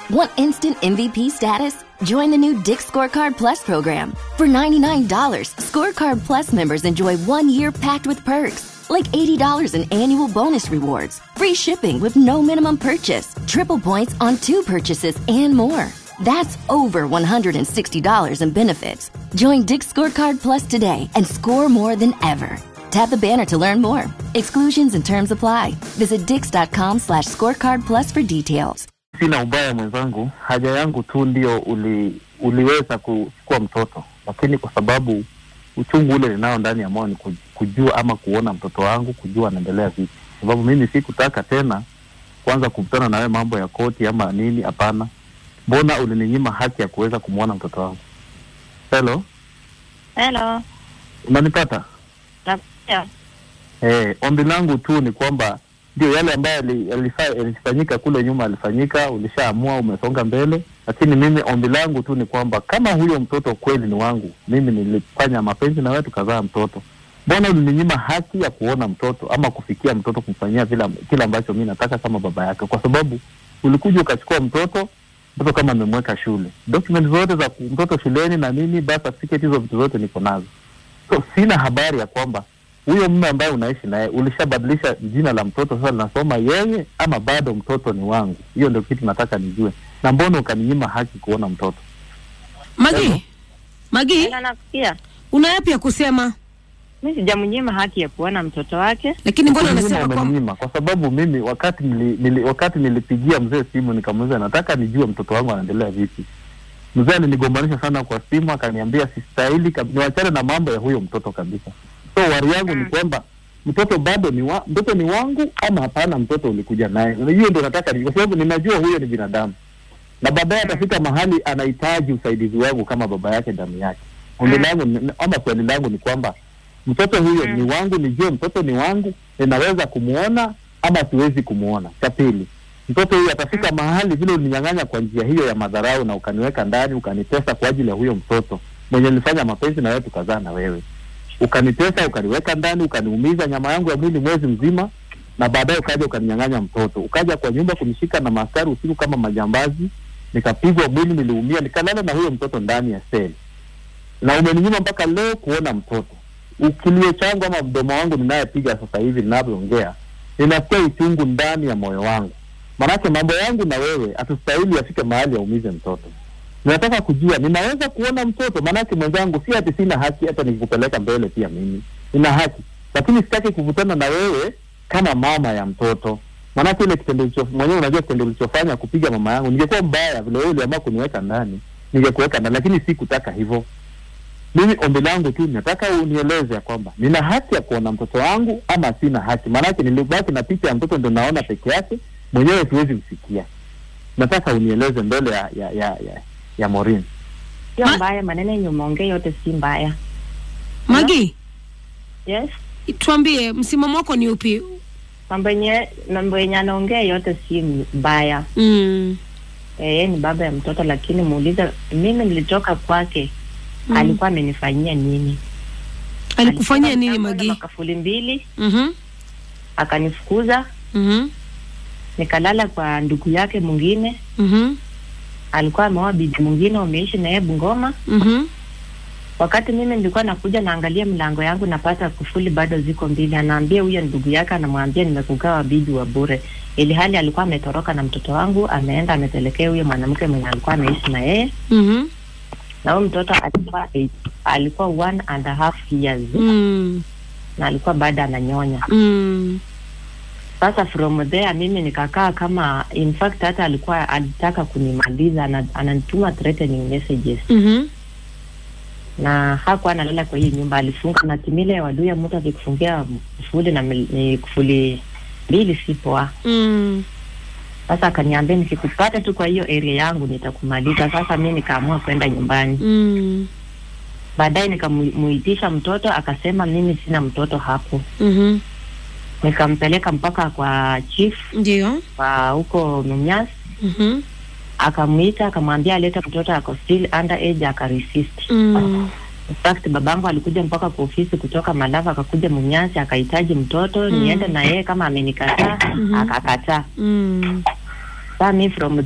Want instant MVP status? Join the new Dick Scorecard Plus program. For $99, Scorecard Plus members enjoy one year packed with perks, like $80 in annual bonus rewards, free shipping with no minimum purchase, triple points on two purchases, and more. That's over $160 in benefits. Join Dick Scorecard Plus today and score more than ever. Tap the banner to learn more. Exclusions and terms apply. Visit dix.com slash scorecard plus for details. Sina ubaya mwenzangu, haja yangu tu ndio uli, uliweza kuchukua mtoto, lakini kwa sababu uchungu ule ninao ndani ya moyo ni ku- kujua ama kuona mtoto wangu, kujua anaendelea vipi, sababu mimi sikutaka tena kwanza kukutana na wewe mambo ya koti ama nini. Hapana, mbona ulininyima haki ya kuweza kumwona mtoto wangu? Hello, Hello. unanipata? Nakusikia. Eh, ombi langu tu ni kwamba ndio yale ambayo yali- yalifa- yalifanyika kule nyuma yalifanyika, ulishaamua, umesonga mbele, lakini mimi ombi langu tu ni kwamba kama huyo mtoto kweli ni wangu, mimi nilifanya mapenzi na wewe tukazaa mtoto, mbona ulininyima haki ya kuona mtoto ama kufikia mtoto, kumfanyia vile kile ambacho mi nataka kama baba yake? Kwa sababu ulikuja ukachukua mtoto mtoto kama amemweka shule, document zote za ku- mtoto shuleni na nini, birth certificate, hizo vitu zote niko nazo so sina habari ya kwamba huyo mume ambaye unaishi naye ulishabadilisha jina la mtoto sasa linasoma yeye ama bado mtoto ni wangu hiyo ndio kitu nataka nijue na mbona ukaninyima haki kuona mtoto Magi, Magi, Hello, nakusikia. una yapi ya kusema? Mi sijamnyima haki ya kuona mtoto wake. Lakini mbona Kuninyima unasema kwamba umeninyima kwa sababu mimi wakati nili, nili, wakati nilipigia mzee simu nikamuuliza nataka nijue mtoto wangu anaendelea vipi mzee alinigombanisha sana kwa simu akaniambia sistahili kab- niwachane na mambo ya huyo mtoto kabisa so wari yangu ni kwamba mtoto bado ni wa, mtoto ni wangu ama hapana mtoto ulikuja naye hiyo ndio nataka ni- kwa sababu ninajua huyo ni binadamu na baadaye atafika mahali anahitaji usaidizi wangu kama baba yake damu yake ombi langu ni- ama swali langu ni kwamba mtoto huyo ni wangu nijue mtoto ni wangu ninaweza kumwona ama siwezi kumwona cha pili mtoto huyu atafika mahali vile uninyang'anya kwa njia hiyo ya madharau na ukaniweka ndani ukanitesa kwa ajili ya huyo mtoto mwenye nilifanya mapenzi na wewe tukazaa na wewe ukanitesa ukaniweka ndani ukaniumiza nyama yangu ya mwili mwezi mzima na baadaye ukaja ukaninyang'anya mtoto ukaja kwa nyumba kunishika na maaskari usiku kama majambazi nikapigwa mwili niliumia nikalala na huyo mtoto ndani ya seli na umeninyima mpaka leo kuona mtoto ukilio changu ama mdomo wangu ninayepiga sasa hivi ninavyoongea ninasikia uchungu ndani ya moyo wangu manake mambo yangu na wewe hatustahili yafike mahali yaumize mtoto ninataka kujua ninaweza kuona mtoto maanake mwenzangu si ati sina haki hata nikikupeleka mbele pia mimi nina haki lakini sitaki kuvutana na wewe kama mama ya mtoto maanake ile kitendo ulicho- mwenyewe unajua kitendo ulichofanya kupiga mama yangu ningekuwa mbaya vile wewe uliamua kuniweka ndani ningekuweka ndani lakini si kutaka hivyo mimi ombi langu tu nataka unieleze ya kwamba nina haki ya kuona mtoto wangu ama sina haki maanake nilibaki na picha ya mtoto ndo naona peke yake mwenyewe siwezi msikia nataka unieleze mbele ya ya ya, ya, ya Maureen. Sio Ma- mbaya, maneno yenye umeongea yote si mbaya. Magi, Yes. tuambie msimamo wako ni upi? Mambo yenye mambo yenye anaongea yote si mbaya. Mm. Eh, yeye ni baba ya mtoto, lakini muulize, mimi nilitoka kwake Mm. alikuwa amenifanyia nini? Alikufanyia Alitoka nini mtambo na Magi? Makafuli mbili Mhm. akanifukuza, Mhm. nikalala kwa ndugu yake mwingine, Mhm. alikuwa ameoa bibi mwingine, wameishi na yeye Bungoma. Mhm. Wakati mimi nilikuwa nakuja naangalia mlango yangu napata kufuli bado ziko mbili, anaambia huyo ndugu yake, anamwambia nimekugawa bibi wa bure, ili hali alikuwa ametoroka na mtoto wangu, ameenda amepelekea huyo mwanamke mwenye alikuwa anaishi na yeye, Mhm. na huyo mtoto alikuwa eight, alikuwa one and a half years Mm. na alikuwa bado ananyonya. Mm. Sasa from there mimi nikakaa kama, in fact hata alikuwa alitaka kunimaliza, ana- ananituma threatening messages Mhm. na hakuwa analala kwa hiyo nyumba, alifunga na timile ya waduya. Mtu akikufungia kufuli na mil- ni kufuli mbili si poa. Mm. Sasa akaniambia nikikupata tu kwa hiyo area yangu nitakumaliza. Sasa mi nikaamua kwenda nyumbani. Mm. Baadaye nikamuitisha mtoto, akasema mimi sina mtoto hapo. Mhm. Nikampeleka mpaka kwa chief Ndio. wa huko Mumias, Mhm. akamwita akamwambia alete mtoto ako still under age, akaresist. Mm. In fact babangu alikuja mpaka kwa ofisi kutoka Malava, akakuja Munyasi akahitaji mtoto Mm. niende na yeye kama amenikataa, Mhm. akakataa. Mm. Saa mi from